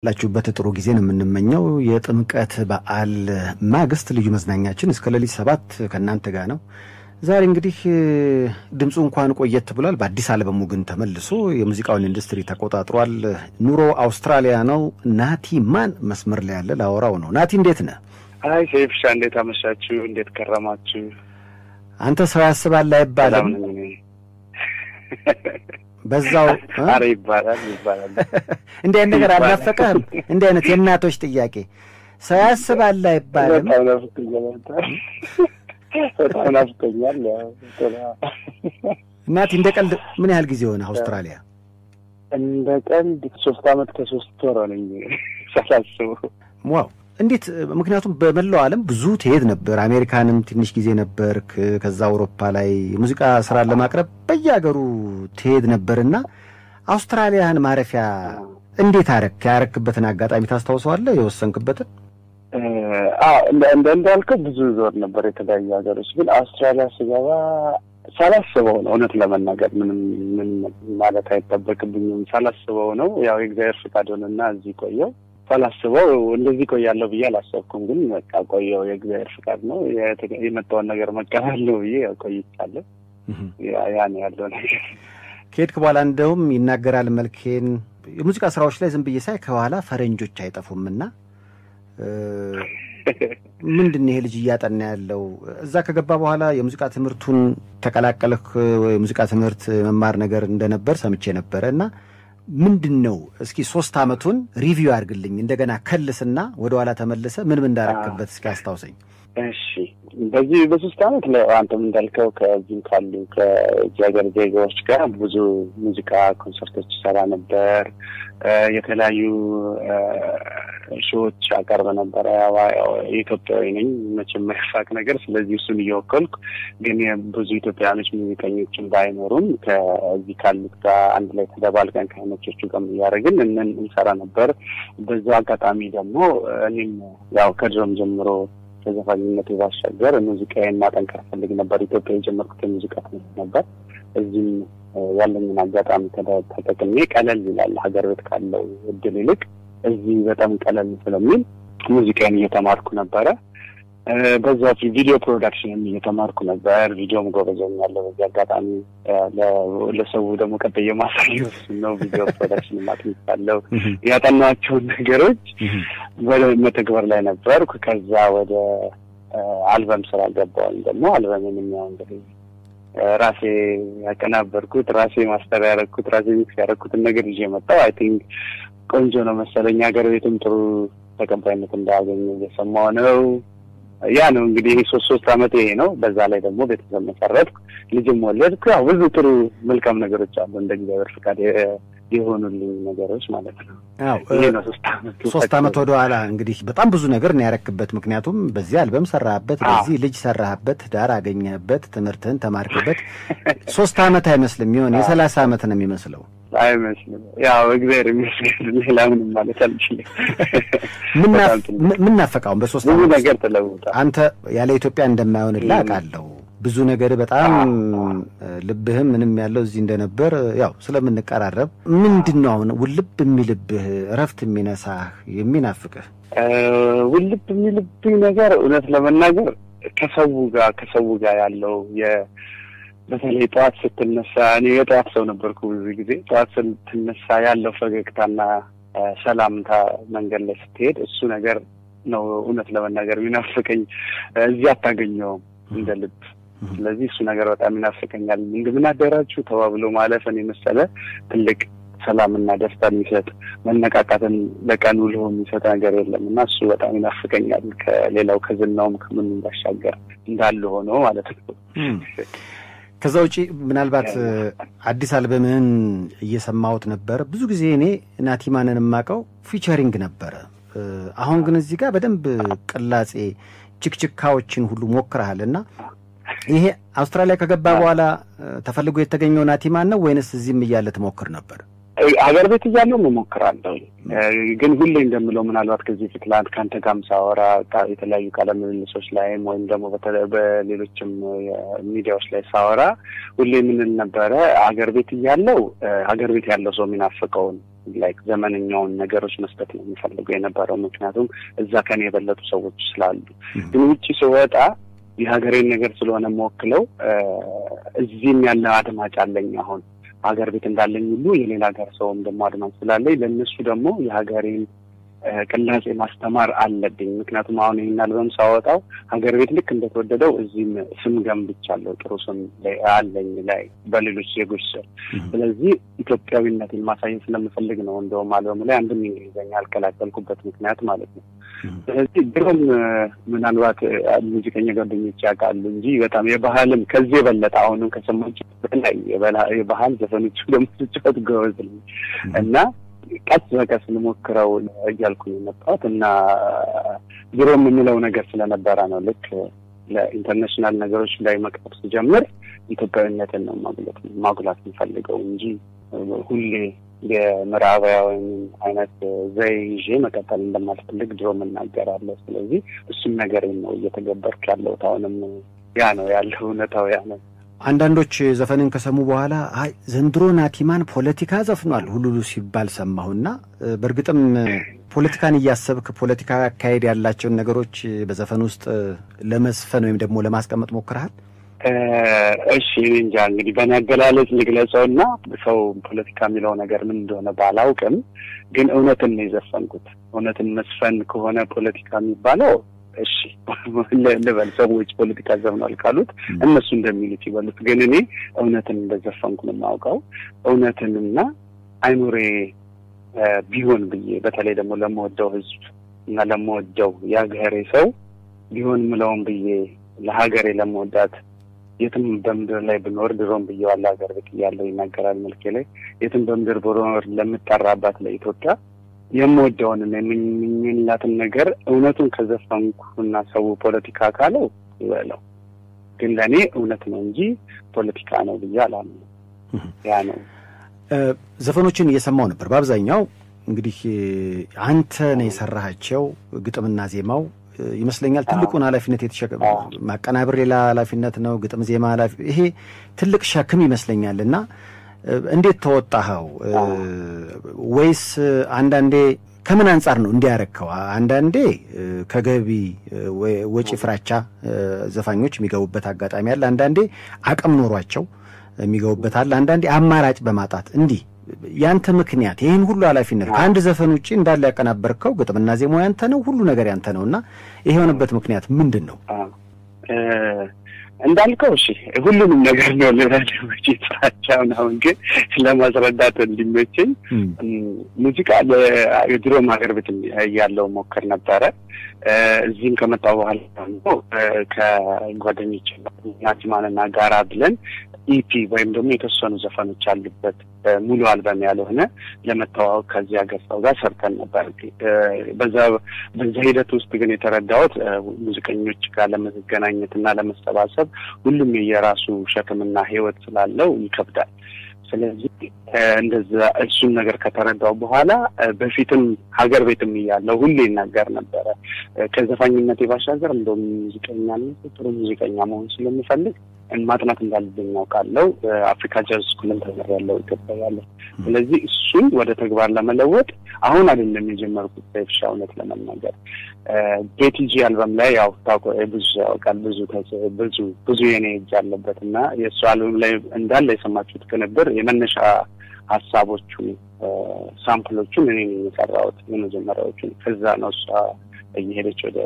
ላችሁበት ጥሩ ጊዜ ነው የምንመኘው። የጥምቀት በዓል ማግስት ልዩ መዝናኛችን እስከ ሌሊት ሰባት ከእናንተ ጋር ነው። ዛሬ እንግዲህ ድምፁ እንኳን ቆየት ብሏል። በአዲስ አልበሙ ግን ተመልሶ የሙዚቃውን ኢንዱስትሪ ተቆጣጥሯል። ኑሮ አውስትራሊያ ነው። ናቲ ማን መስመር ላይ ያለ ላወራው ነው። ናቲ እንዴት ነህ? አይ ሴፍሻ፣ እንዴት አመሻችሁ? እንዴት ከረማችሁ? አንተ ሰው ያስባል አይባልም። በዛው አረ ይባላል ይባላል። እንዲህ አይነት ነገር አልናፈቀህም? እንዲህ አይነት የእናቶች ጥያቄ ሰው ያስባል አይባልም። በጣም ናፍቆኛል። በጣም ናፍቆኛል። እናቴ እንደ ቀልድ ምን ያህል ጊዜ ሆነ አውስትራሊያ? እንደ ቀልድ ሶስት አመት ከሶስት ወር ሆነኝ ሳላስበው። ዋው እንዴት? ምክንያቱም በመላው ዓለም ብዙ ትሄድ ነበር። አሜሪካንም ትንሽ ጊዜ ነበርክ። ከዛ አውሮፓ ላይ የሙዚቃ ስራን ለማቅረብ በየሀገሩ ትሄድ ነበርና አውስትራሊያን ማረፊያ እንዴት አረክ? ያረክበትን አጋጣሚ ታስታውሰዋለህ? የወሰንክበትን? እንደ እንዳልከው ብዙ ዞር ነበር የተለያዩ ሀገሮች፣ ግን አውስትራሊያ ስገባ ሳላስበው ነው። እውነት ለመናገር ምንም ምን ማለት አይጠበቅብኝም። ሳላስበው ነው ያው የእግዚአብሔር ፍቃድ ሆነና እዚህ ቆየው ሳላስበው እንደዚህ ቆያለሁ ብዬ አላሰብኩም። ግን በቃ ቆየው የእግዚአብሔር ፍቃድ ነው። የመጣውን ነገር መቀበል ነው ብዬ ቆይቻለሁ። ያ ነው ያለው ነገር። ከሄድክ በኋላ እንደውም ይናገራል መልኬን የሙዚቃ ስራዎች ላይ ዝም ብዬ ሳይ ከኋላ ፈረንጆች አይጠፉምና ምንድን ነው ይሄ ልጅ እያጠና ያለው? እዛ ከገባ በኋላ የሙዚቃ ትምህርቱን ተቀላቀልክ? የሙዚቃ ትምህርት መማር ነገር እንደነበር ሰምቼ ነበረ እና ምንድን ነው እስኪ ሶስት አመቱን ሪቪው አድርግልኝ እንደገና ከልስና ወደ ኋላ ተመልሰ ምን ምን እንዳረክበት እስኪ አስታውሰኝ። እሺ በዚህ በሶስት አመት አንተም እንዳልከው ከዚህም ካሉ ከዚህ ሀገር ዜጋዎች ጋር ብዙ ሙዚቃ ኮንሰርቶች ይሰራ ነበር። የተለያዩ ሾዎች አቀርብ ነበረ። ኢትዮጵያዊ ነኝ መቼም የማይፋቅ ነገር። ስለዚህ እሱን እየወከልኩ ግን ብዙ ኢትዮጵያውያኖች ሙዚቀኞችን ባይኖሩም ከዚህ ካሉት ጋር አንድ ላይ ተደባልቀን ከአይኖቾቹ ጋር እያደረግን እንን እንሰራ ነበር። በዛው አጋጣሚ ደግሞ እኔም ያው ከድሮም ጀምሮ ከዘፋኝነት ባሻገር ሙዚቃዬን ማጠንከር ፈልግ ነበር። ኢትዮጵያ የጀመርኩት የሙዚቃ ትምህርት ነበር። እዚህም ያለኝን አጋጣሚ ተጠቅሜ ቀለል ይላል ሀገር ቤት ካለው እድል ይልቅ እዚህ በጣም ቀለል ስለሚል ሙዚቃዬን እየተማርኩ ነበረ። በዛ ቪዲዮ ፕሮዳክሽንም እየተማርኩ ነበር። ቪዲዮም ጎበዘኛለሁ። በዚህ አጋጣሚ ለሰው ደግሞ ቀጥዬ የማሳየው ነው። ቪዲዮ ፕሮዳክሽን ማጥንቻለሁ። ያጠናቸውን ነገሮች መተግበር ላይ ነበርኩ። ከዛ ወደ አልበም ስራ ገባሁኝ። ደግሞ አልበምን ያው እንግዲህ ራሴ ያቀናበርኩት ራሴ ማስተር ያደረግኩት ራሴ ሚክስ ያደረግኩትን ነገር ይዤ መጣሁ። አይ ቲንክ ቆንጆ ነው መሰለኝ። ሀገር ቤትም ጥሩ ተቀባይነት እንዳያገኘ እየሰማሁ ነው። ያ ነው እንግዲህ ሶስት ሶስት አመት ይሄ ነው። በዛ ላይ ደግሞ ቤተሰብ መሰረትኩ፣ ልጅም ወለድኩ። ያው ብዙ ጥሩ መልካም ነገሮች አሉ እንደ እግዚአብሔር ፍቃድ የሆኑልኝ ነገሮች ማለት ነው። ይሄ ነው ሶስት አመት ሶስት አመት ወደ ኋላ እንግዲህ በጣም ብዙ ነገር ነው ያረክበት። ምክንያቱም በዚህ አልበም ሰራህበት፣ በዚህ ልጅ ሰራህበት፣ ዳር አገኘህበት፣ ትምህርትህን ተማርክበት። ሶስት አመት አይመስልም ይሆን የሰላሳ አመት ነው የሚመስለው። አይመስልም። ያው እግዚአብሔር ይመስገን ሌላ ምንም ማለት አልችልም። ምን ናፈቃውን በሶስት ብዙ ነገር ተለውጧል። አንተ ያለ ኢትዮጵያ እንደማይሆንልህ አውቃለሁ። ብዙ ነገር በጣም ልብህም ምንም ያለው እዚህ እንደነበር ያው ስለምንቀራረብ ምንድን ነው አሁን ውልብ የሚልብህ እረፍት የሚነሳህ የሚናፍቅህ? ውልብ የሚልብኝ ነገር እውነት ለመናገር ከሰው ጋር ከሰው ጋር ያለው በተለይ ጠዋት ስትነሳ እኔ የጠዋት ሰው ነበርኩ። ብዙ ጊዜ ጠዋት ስትነሳ ያለው ፈገግታና ሰላምታ መንገድ ላይ ስትሄድ እሱ ነገር ነው እውነት ለመናገር የሚናፍቀኝ። እዚህ አታገኘውም እንደ ልብ። ስለዚህ እሱ ነገር በጣም ይናፍቀኛል። እንደምን አደራችሁ ተባብሎ ማለፍን የመሰለ ትልቅ ሰላምና ደስታ የሚሰጥ መነቃቃትን ለቀን ውሎ የሚሰጥ ነገር የለም እና እሱ በጣም ይናፍቀኛል። ከሌላው ከዝናውም ከምንም ባሻገር እንዳለ ሆኖ ማለት ነው። ከዛ ውጪ ምናልባት አዲስ አልበምህን እየሰማሁት ነበር። ብዙ ጊዜ እኔ ናቲማንን የማውቀው ፊቸሪንግ ነበረ። አሁን ግን እዚህ ጋር በደንብ ቅላጼ ችክችካዎችን ሁሉ ሞክረሃል እና ይሄ አውስትራሊያ ከገባ በኋላ ተፈልጎ የተገኘው ናቲማን ነው ወይንስ እዚህም እያለ ትሞክር ነበር? ሀገር ቤት እያለሁ እሞክራለሁ። ግን ሁሌ እንደምለው ምናልባት ከዚህ ፊት ለአንድ ከአንተ ጋርም ሳወራ የተለያዩ ቃለ ምልልሶች ላይም ወይም ደግሞ በሌሎችም ሚዲያዎች ላይ ሳወራ ሁሌ የምንል ነበረ ሀገር ቤት እያለው ሀገር ቤት ያለው ሰው የሚናፍቀውን ላይክ ዘመነኛውን ነገሮች መስጠት ነው የሚፈልገው የነበረው። ምክንያቱም እዛ ከኔ የበለጡ ሰዎች ስላሉ። ግን ውጭ ስወጣ የሀገሬን ነገር ስለሆነ የምወክለው እዚህም ያለ አድማጭ አለኝ አሁን ሀገር ቤት እንዳለኝ ሁሉ የሌላ ሀገር ሰውም ደግሞ አድማጭ ስላለኝ ለእነሱ ደግሞ የሀገሬን ቅላጼ ማስተማር አለብኝ። ምክንያቱም አሁን ይህን አልበም ሳወጣው ሀገር ቤት ልክ እንደተወደደው እዚህም ስም ገንብቻለሁ፣ ጥሩ ስም አለኝ ላይ በሌሎች ዜጎች ስር። ስለዚህ ኢትዮጵያዊነትን ማሳየት ስለምፈልግ ነው እንደውም አልበሙ ላይ አንድም እንግሊዝኛ ያልቀላቀልኩበት ምክንያት ማለት ነው። ስለዚህ ድሮም ምናልባት ሙዚቀኛ ጓደኞች ያውቃሉ እንጂ በጣም የባህልም ከዚህ የበለጠ አሁንም ከሰማችሁ በላይ የባህል ዘፈኖች ደግሞ ስጫወት ጎበዝ ነኝ እና ቀስ በቀስ ልሞክረው እያልኩ ነው የመጣሁት እና ድሮ የምንለው ነገር ስለነበረ ነው። ልክ ለኢንተርናሽናል ነገሮች ላይ መቅረብ ስጀምር ኢትዮጵያዊነትን ነው ማጉላት ማጉላት የምፈልገው እንጂ ሁሌ የምዕራባውያን አይነት ዘይ ይዤ መቀጠል እንደማልፈልግ ድሮ እናገራለሁ። ስለዚህ እሱም ነገር ነው እየተገበርኩ ያለሁት። አሁንም ያ ነው ያለው እውነታው ያ ነው። አንዳንዶች ዘፈንን ከሰሙ በኋላ አይ ዘንድሮ ናቲማን ፖለቲካ ዘፍኗል ሁሉሉ ሲባል ሰማሁና በእርግጥም ፖለቲካን እያሰብክ ፖለቲካዊ አካሄድ ያላቸውን ነገሮች በዘፈን ውስጥ ለመስፈን ወይም ደግሞ ለማስቀመጥ ሞክረሃል? እሺ እኔ እንጃ እንግዲህ በእኔ አገላለጽ ልግለጸው እና ሰው ፖለቲካ የሚለው ነገር ምን እንደሆነ ባላውቅም ግን እውነትን ነው የዘፈንኩት። እውነትን መስፈን ከሆነ ፖለቲካ የሚባለው እሺ ልበል፣ ሰዎች ፖለቲካ ዘፍኗል ካሉት እነሱ እንደሚሉት ይበሉት። ግን እኔ እውነትን እንደዘፈንኩ ነው የማውቀው። እውነትንና አይኑሬ ቢሆን ብዬ በተለይ ደግሞ ለመወደው ህዝብ እና ለመወደው የሀገሬ ሰው ቢሆን ምለውን ብዬ ለሀገሬ ለመወዳት የትም በምድር ላይ ብኖር ድሮም ብዬዋለሁ፣ ሀገር ቤት እያለሁ ይናገራል መልኬ ላይ የትም በምድር ብኖር ለምጠራባት ለኢትዮጵያ የምወደውን የምኝላትን ነገር እውነቱን ከዘፈንኩና ሰው ፖለቲካ ካለው ይበለው፣ ግን ለእኔ እውነት ነው እንጂ ፖለቲካ ነው ብዬ አላምንም። ያ ነው። ዘፈኖችን እየሰማው ነበር። በአብዛኛው እንግዲህ አንተ ነው የሰራሃቸው ግጥምና ዜማው ይመስለኛል ትልቁን ኃላፊነት የተሸከመ ማቀናበር ሌላ ኃላፊነት ነው። ግጥም ዜማ ኃላፊ ይሄ ትልቅ ሸክም ይመስለኛል እና እንዴት ተወጣኸው? ወይስ አንዳንዴ ከምን አንጻር ነው እንዲያረከው? አንዳንዴ ከገቢ ወጪ ፍራቻ ዘፋኞች የሚገቡበት አጋጣሚ አለ። አንዳንዴ አቅም ኖሯቸው የሚገቡበት አለ። አንዳንዴ አማራጭ በማጣት እንዲህ ያንተ ምክንያት ይህን ሁሉ ኃላፊነት ከአንድ ዘፈን ውጭ እንዳለ ያቀናበርከው ግጥምና ዜማው ያንተ ነው፣ ሁሉ ነገር ያንተ ነው እና ይሄ የሆነበት ምክንያት ምንድን ነው? እንዳልከው እሺ፣ ሁሉንም ነገር ነው ልበልች ስራቻውን። አሁን ግን ለማስረዳት እንዲመቸኝ ሙዚቃ የድሮም ሀገር ቤት እያለው ሞክር ነበረ። እዚህም ከመጣሁ በኋላ ደግሞ ከጓደኞች ናቲማንና ጋራ ብለን ኢፒ ወይም ደግሞ የተወሰኑ ዘፈኖች አሉበት ሙሉ አልበም ያልሆነ ለመተዋወቅ ከዚህ ሀገር ሰው ጋር ሰርተን ነበር። በዛ በዛ ሂደት ውስጥ ግን የተረዳሁት ሙዚቀኞች ጋር ለመገናኘት እና ለመሰባሰብ ሁሉም የየራሱ ሸክምና ሕይወት ስላለው ይከብዳል። ስለዚህ እንደዛ እሱን ነገር ከተረዳው በኋላ በፊትም ሀገር ቤትም እያለው ሁሌ ይናገር ነበረ። ከዘፋኝነቴ ባሻገር እንደውም ሙዚቀኛነት ጥሩ ሙዚቀኛ መሆን ስለምፈልግ ማጥናት እንዳለብኝ ያውቃለው። አፍሪካ ጃዝ ስኩልን ተምሬያለሁ ኢትዮጵያ ያለው። ስለዚህ እሱን ወደ ተግባር ለመለወጥ አሁን አይደለም የጀመርኩት በፍሻ እውነት ለመናገር ቤቲጂ አልበም ላይ ያው ታውቆ ብዙ ያውቃል ብዙ ብዙ ብዙ የኔ እጅ አለበት እና የእሱ አልበም ላይ እንዳለ የሰማችሁት ቅንብር የመነሻ ሀሳቦቹ ሳምፕሎቹን እኔ የሰራሁት የመጀመሪያዎቹን። ከዛ ነው እሷ እየሄደች ወደ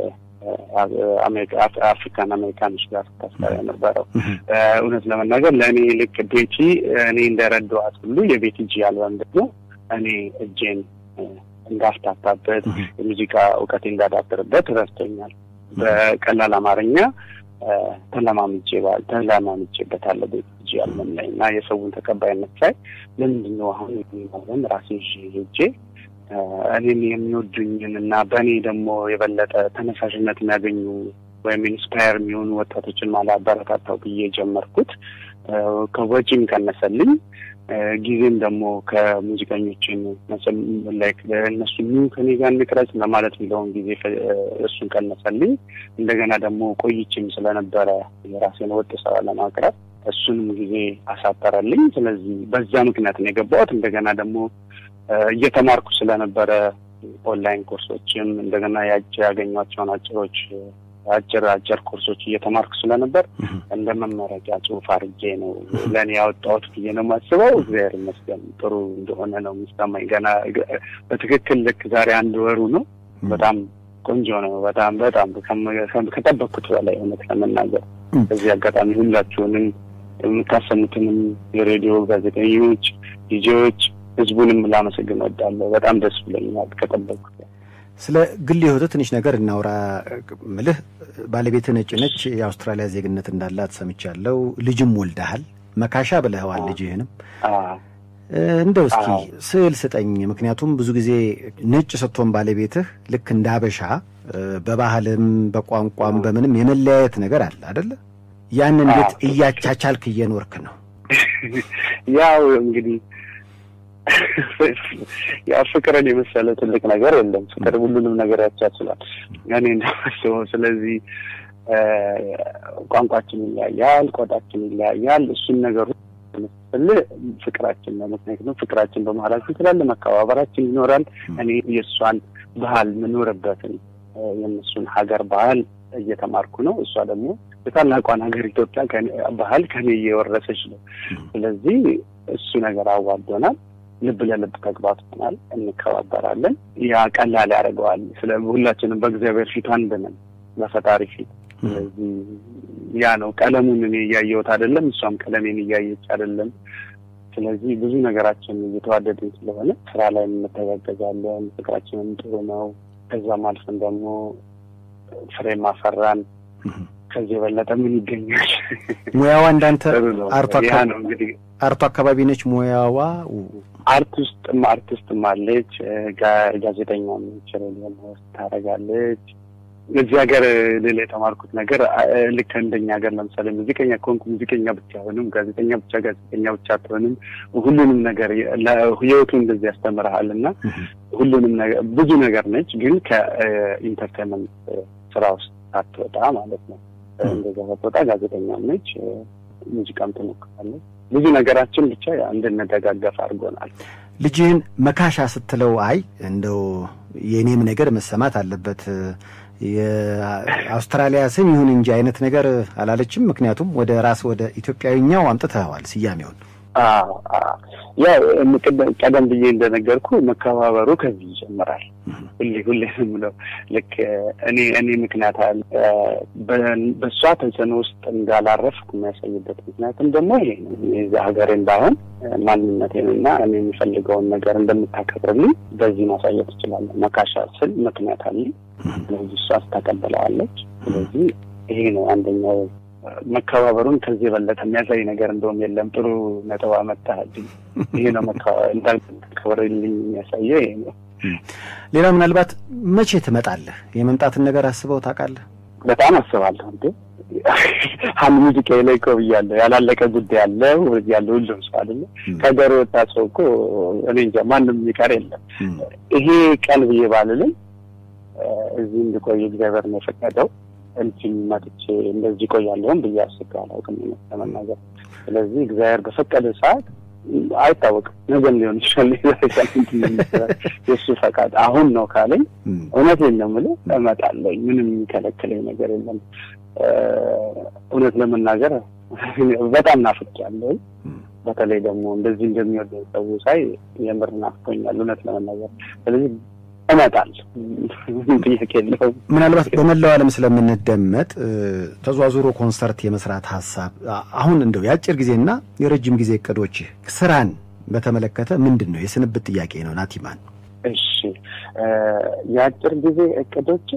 አፍሪካን አሜሪካኖች ጋር ታስጠራ የነበረው። እውነት ለመናገር ለእኔ ልክ ቤቲ እኔ እንደረዳኋት ሁሉ የቤቲ ጂ አልበም ደግሞ እኔ እጄን እንዳፍታታበት የሙዚቃ እውቀቴ እንዳዳብርበት ረድቶኛል። በቀላል አማርኛ ተለማምጄ ተለማምጄበታለሁ ቤቲ ጂ አልበም ላይ እና የሰውን ተቀባይነት ሳይ ለምንድን ነው አሁን አልበም ራሴ ሄጄ እኔም የሚወዱኝን እና በእኔ ደግሞ የበለጠ ተነሳሽነት የሚያገኙ ወይም ኢንስፓየር የሚሆኑ ወጣቶችን ማላበረታታው ብዬ ጀመርኩት። ከወጪም ቀነሰልኝ። ጊዜም ደግሞ ከሙዚቀኞችን ላይክ እነሱ ኑ ከኔ ጋር እንቅረጽ ለማለት የሚለውን ጊዜ እሱን ቀነሰልኝ። እንደገና ደግሞ ቆይችም ስለነበረ የራሴን ወጥ ስራ ለማቅረብ እሱንም ጊዜ አሳጠረልኝ። ስለዚህ በዛ ምክንያት ነው የገባሁት። እንደገና ደግሞ እየተማርኩ ስለነበረ ኦንላይን ኮርሶችም እንደገና ያጭ ያገኟቸውን አጭሮች አጭር አጭር ኮርሶች እየተማርኩ ስለነበር እንደ መመረቂያ ጽሑፍ አድርጌ ነው ለእኔ ያወጣሁት ብዬ ነው የማስበው። እግዚአብሔር ይመስገን ጥሩ እንደሆነ ነው የሚሰማኝ። ገና በትክክል ልክ ዛሬ አንድ ወሩ ነው። በጣም ቆንጆ ነው። በጣም በጣም ከጠበቅኩት በላይ እውነት ለመናገር በዚህ አጋጣሚ ሁላችሁንም የምታሰሙትንም የሬዲዮ ጋዜጠኞች፣ ዲጄዎች፣ ህዝቡንም ላመሰግን እወዳለሁ። በጣም ደስ ብሎኛል ከጠበቅኩት ስለ ግል ህይወትህ ትንሽ ነገር እናውራ። ምልህ ባለቤትህ ነጭ ነች፣ የአውስትራሊያ ዜግነት እንዳላት ሰምቻለሁ። ልጅም ወልደሃል። መካሻ ብለኸዋል ልጅህንም። እንደው እስኪ ስዕል ስጠኝ። ምክንያቱም ብዙ ጊዜ ነጭ ስትሆን ባለቤትህ ልክ እንደ አበሻ በባህልም በቋንቋም በምንም የመለያየት ነገር አለ አደለ? ያን እንዴት እያቻቻልክ እየኖርክ ነው? ያው እንግዲህ ያው ፍቅርን የመሰለ ትልቅ ነገር የለም። ፍቅር ሁሉንም ነገር ያቻችላል እኔ እንደማስበው። ስለዚህ ቋንቋችን ይለያያል፣ ቆዳችን ይለያያል። እሱን ነገሩ ስል ፍቅራችን ነው። ምክንያቱም ፍቅራችን በመሀላችን ስላለ መከባበራችን ይኖራል። እኔ የእሷን ባህል የምኖርበትን የእነሱን ሀገር ባህል እየተማርኩ ነው። እሷ ደግሞ የታላቋን ሀገር ኢትዮጵያ ባህል ከኔ እየወረሰች ነው። ስለዚህ እሱ ነገር አዋዶናል። ልብ ለልብ ተግባብተናል፣ እንከባበራለን። ያ ቀላል ያደርገዋል። ስለ ሁላችንም በእግዚአብሔር ፊት አንድ ነን፣ በፈጣሪ ፊት። ስለዚህ ያ ነው ቀለሙን እኔ እያየሁት አይደለም፣ እሷም ቀለሜን እያየች አይደለም። ስለዚህ ብዙ ነገራችን እየተዋደድን ስለሆነ ስራ ላይ እንተጋገዛለን። ፍቅራችንም ጥሩ ነው። ከዛም አልፈን ደግሞ ፍሬ ማፈራን። ከዚህ የበለጠ ምን ይገኛል? ሙያዋ እንዳንተ ያ ነው እንግዲህ አርቶ አካባቢ ነች ሙያዋ። አርቲስትም አርቲስትም አለች፣ ጋዜጠኛ ነች፣ ሬዲዮ ሆስት ታደርጋለች። እዚህ ሀገር ሌላ የተማርኩት ነገር ልክ እንደኛ ሀገር ለምሳሌ ሙዚቀኛ ከሆንኩ ሙዚቀኛ ብቻ አይሆንም፣ ጋዜጠኛ ብቻ ጋዜጠኛ ብቻ አትሆንም። ሁሉንም ነገር ህይወቱ እንደዚህ ያስተምርሃል እና ሁሉንም ነገር ብዙ ነገር ነች፣ ግን ከኢንተርቴንመንት ስራ ውስጥ አትወጣ ማለት ነው። እንደዛ ሳትወጣ ጋዜጠኛም ነች፣ ሙዚቃም ትሞክራለች። ብዙ ነገራችን ብቻ እንድንደጋገፍ አድርጎናል። ልጅህን መካሻ ስትለው አይ እንደው የእኔም ነገር መሰማት አለበት የአውስትራሊያ ስም ይሁን እንጂ አይነት ነገር አላለችም። ምክንያቱም ወደ ራስ ወደ ኢትዮጵያዊኛው አምጥተዋል ስያሜውን። ያው ቀደም ብዬ እንደነገርኩ መከባበሩ ከዚህ ይጀምራል። ሁሌ ሁሌ የምለው ልክ እኔ እኔ ምክንያት አለ በእሷ ተጽዕኖ ውስጥ እንዳላረፍኩ የሚያሳይበት ምክንያትም ደግሞ ይሄ ነው። የዚ ሀገሬን ባይሆን ማንነቴንና እኔ የሚፈልገውን ነገር እንደምታከብርልኝ በዚህ ማሳየት እችላለሁ። መካሻ ስል ምክንያት አለኝ። ስለዚህ እሷ ታቀበለዋለች። ስለዚህ ይሄ ነው አንደኛው መከባበሩን ከዚህ የበለጠ የሚያሳይ ነገር እንደውም የለም። ጥሩ ነጥብ አመጣህልኝ። ይሄ ነው መከባበርልኝ የሚያሳየው ይሄ ነው። ሌላ ምናልባት መቼ ትመጣለህ? የመምጣትን ነገር አስበው ታውቃለህ? በጣም አስባለሁ። እንዴ አንድ ሙዚቃ ላይ እኮ ብያለሁ፣ ያላለቀ ጉዳይ አለ ያለ ሁሉም ሰው አይደለ ከገር ወጣ ሰው እኮ እኔ እንጃ ማንም የሚቀር የለም። ይሄ ቀን ብዬ ባልልም እዚህ እንድቆይ እግዚአብሔር ነው የፈቀደው እንጂ መጥቼ እንደዚህ ቆያለሁም ብዬ አስቤ አላውቅም ለመናገር። ስለዚህ እግዚአብሔር በፈቀደ ሰዓት አይታወቅም፣ ነገም ሊሆን ይችላል። የእሱ ፈቃድ አሁን ነው ካለኝ እውነቴን ነው የምልህ እመጣለሁ። ምንም የሚከለክለኝ ነገር የለም። እውነት ለመናገር በጣም ናፍቄያለሁ። በተለይ ደግሞ እንደዚህ እንደሚወደኝ ሰው ሳይ የምር ናፍቆኛል እውነት ለመናገር ስለዚህ እመጣለሁ። ጥያቄ የለውም። ምናልባት በመላው ዓለም ስለምንደመጥ ተዟዙሮ ኮንሰርት የመስራት ሀሳብ አሁን እንደው የአጭር ጊዜና የረጅም ጊዜ እቅዶች ስራን በተመለከተ ምንድን ነው? የስንብት ጥያቄ ነው። ናቲማን እሺ፣ የአጭር ጊዜ እቅዶቼ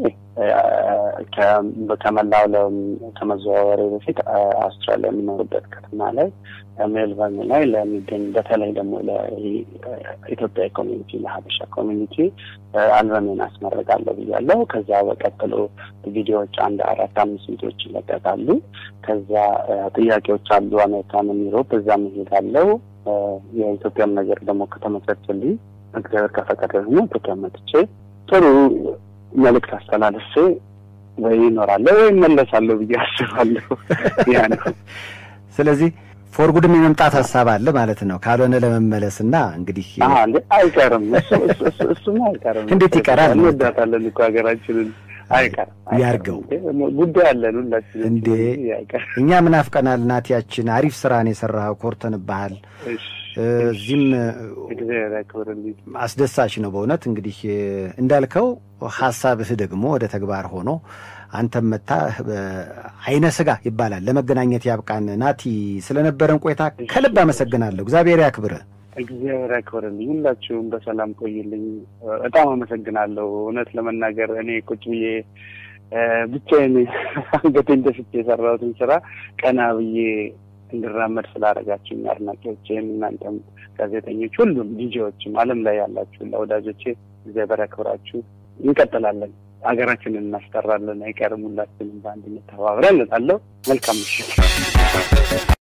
ከመላው ዓለም ከመዘዋወሬ በፊት አውስትራሊያ የምኖርበት ከተማ ላይ ሜልበርን ላይ ለሚገኝ በተለይ ደግሞ ለኢትዮጵያ ኮሚኒቲ ለሀበሻ ኮሚኒቲ አልበሜን አስመረቃለሁ ብያለሁ። ከዛ በቀጥሎ ቪዲዮዎች አንድ አራት አምስት ቪዲዮዎች ይለቀቃሉ። ከዛ ጥያቄዎች አሉ አሜሪካን፣ ዩሮፕ እዛ መሄዳለሁ። የኢትዮጵያም ነገር ደግሞ ከተመቻቸልኝ እግዚአብሔር ከፈቀደ ደግሞ ኢትዮጵያ መጥቼ ጥሩ መልእክት አስተላልፌ ወይ ይኖራለሁ ወይ እመለሳለሁ ብዬ አስባለሁ። ያ ነው። ስለዚህ ፎር ጉድም የመምጣት ሀሳብ አለ ማለት ነው። ካልሆነ ለመመለስ እና እንግዲህ አይቀርም፣ እሱማ አይቀርም። እንዴት ይቀራል? እንወዳታለን እኮ ሀገራችንን። አይቀርም ያርገው ጉዳይ አለን ሁላችን እንዴ። እኛ ምን አፍቀናል? ናቲያችን አሪፍ ስራን የሰራኸው ኮርተንብሃል። እዚህም አስደሳች ነው በእውነት እንግዲህ እንዳልከው ሀሳብህ ደግሞ ወደ ተግባር ሆኖ አንተም መታ አይነ ስጋ ይባላል ለመገናኘት ያብቃን። ናቲ ስለነበረን ቆይታ ከልብ አመሰግናለሁ። እግዚአብሔር ያክብርህ። እግዚአብሔር ያክብርልኝ። ሁላችሁም በሰላም ቆይልኝ። በጣም አመሰግናለሁ። እውነት ለመናገር እኔ ቁጭ ብዬ ብቻዬን አንገቴን ደፍቼ የሰራሁትን ስራ ቀና ብዬ እንድራመድ ስላደረጋችሁኝ አድናቂዎቼም፣ እናንተም ጋዜጠኞች፣ ሁሉም ዲጄዎችም ዓለም ላይ ያላችሁ ለወዳጆቼ እግዚአብሔር ያክብራችሁ። እንቀጥላለን። ሀገራችንን እናስጠራለን። አይቀርም። ሁላችንም በአንድነት ተባብረን እላለሁ። መልካም ምሽት።